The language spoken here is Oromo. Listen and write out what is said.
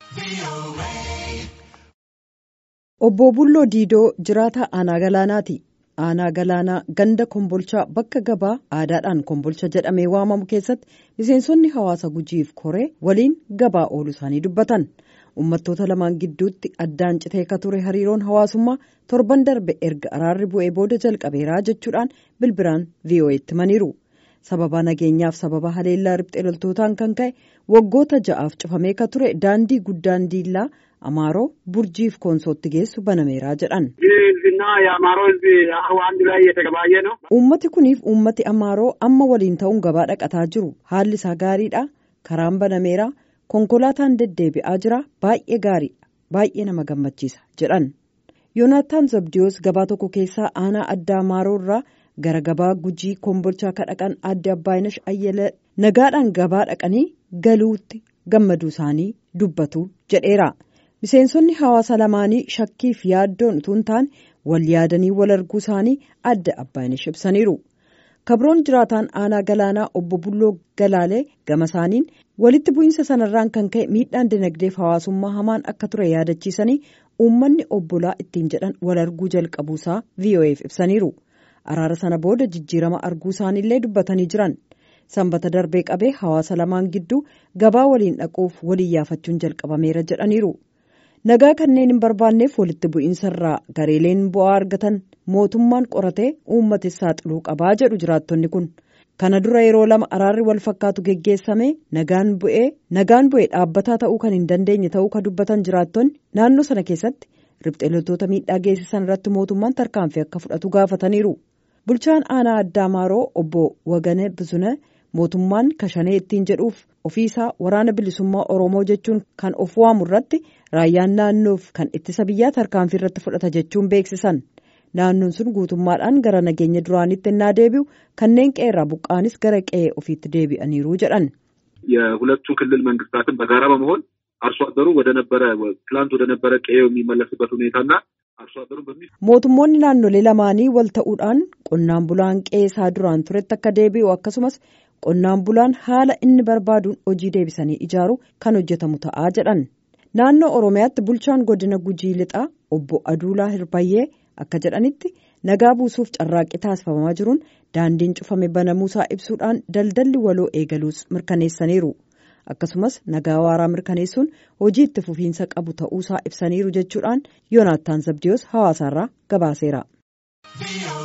Obbo Bulloo Diidoo jiraataa aanaa galaanaati. Aanaa galaanaa ganda kombolchaa bakka gabaa aadaadhaan kombolcha jedhamee waamamu keessatti miseensonni hawaasa gujiif koree waliin gabaa ooluu isaanii dubbatan. Uummattoota lamaan gidduutti addaan citee ka ture hariiroon hawaasummaa torban darbe erga araarri bu'ee booda jalqabeeraa jechuudhaan bilbilaan VOA'tti himaniiru. Sababa nageenyaaf sababa haleellaa riphxee loltootaan kan ka'e waggoota ja'aaf cufamee ka ture daandii guddaan diillaa Amaaroo Burjiif Koonsootti geessu banameeraa jedhan. Uummati kuniif uummati Amaaroo amma waliin ta'uun gabaa dhaqataa jiru. Haalli isaa gaariidha. Karaan banameeraa. Konkolaataan deddeebi'aa jira. Baay'ee gaariidha. Baay'ee nama gammachiisa jedhan. Yoonaataan Zabdiyoos gabaa tokko keessaa aanaa addaa Amaaroo irraa gara gabaa gujii kombolchaa ka dhaqan adde Abbaayinash Ayyalee nagaadhaan gabaa dhaqanii galuutti gammaduu isaanii dubbatu jedheera. Miseensonni hawaasa lamaanii shakkiif yaaddoon utuu hin taane wal yaadanii wal arguu isaanii adda Abbaayinash ibsaniiru. Kabroon jiraataan aanaa galaanaa obbo Bulloo Galaalee gama isaaniin walitti bu'iinsa sanarraan kan ka'e miidhaan dinagdeef hawaasummaa hamaan akka ture yaadachiisanii uummanni obbolaa ittiin jedhan wal arguu jalqabuusaa VOA'f ibsaniiru. Araara sana booda jijjiirama arguu isaaniillee dubbatanii jiran. Sanbata darbee qabee hawaasa lamaan gidduu gabaa waliin dhaquuf waliin yaafachuun jalqabameera jedhaniiru. Nagaa kanneen hin barbaanneef walitti bu'iinsarraa gareeleen bu'aa argatan mootummaan qoratee uummatis saaxiluu qabaa jedhu jiraattonni kun. Kana dura yeroo lama araarri wal fakkaatu geggeessame nagaan bu'ee nagaan bu'ee dhaabbataa ta'uu kan hin dandeenye ta'uu kan dubbatan jiraattonni naannoo sana keessatti riphxee loltoota miidhaa geessisan irratti mootummaan tarkaanfii akka fudhatu gaafataniiru. Bulchaan aanaa addaa Amaaroo obbo Wagane Bizune mootummaan kashanee ittiin jedhuuf ofiisaa waraana bilisummaa Oromoo jechuun kan of waamu irratti raayyaan naannoof kan ittisa biyyaa tarkaanfii irratti fudhata jechuun beeksisan. Naannoon sun guutummaadhaan gara nageenya duraanitti innaa deebi'u kanneen qeerraa buqqaanis gara qe'ee ofiitti deebi'aniiru jedhan. የሁለቱ ክልል መንግስታትን በጋራ በመሆን አርሶ አደሩ ወደ ነበረ ትላንት ወደ ነበረ ቀዬው የሚመለስበት ሁኔታና አርሶ አደሩ በሚ mootummoonni naannolee lamaanii wal ta'uudhaan qonnaan bulaan qe'ee duraan turetti akka deebi'u akkasumas qonnaan bulaan haala inni barbaaduun hojii deebisanii ijaaru kan hojjetamu ta'aa jedhan naannoo oromiyaatti bulchaan godina gujii lixaa obbo aduulaa hirbayyee akka jedhanitti nagaa buusuuf carraaqqii taasifamaa jiruun daandiin cufame banamuusaa ibsuudhaan daldalli waloo eegaluus mirkaneessaniiru akkasumas nagaa waaraa mirkaneessuun hojii itti fufiinsa qabu ta'uusaa ibsaniiru jechuudhaan yoonaattaan zabdiyoos hawaasaarraa gabaaseera.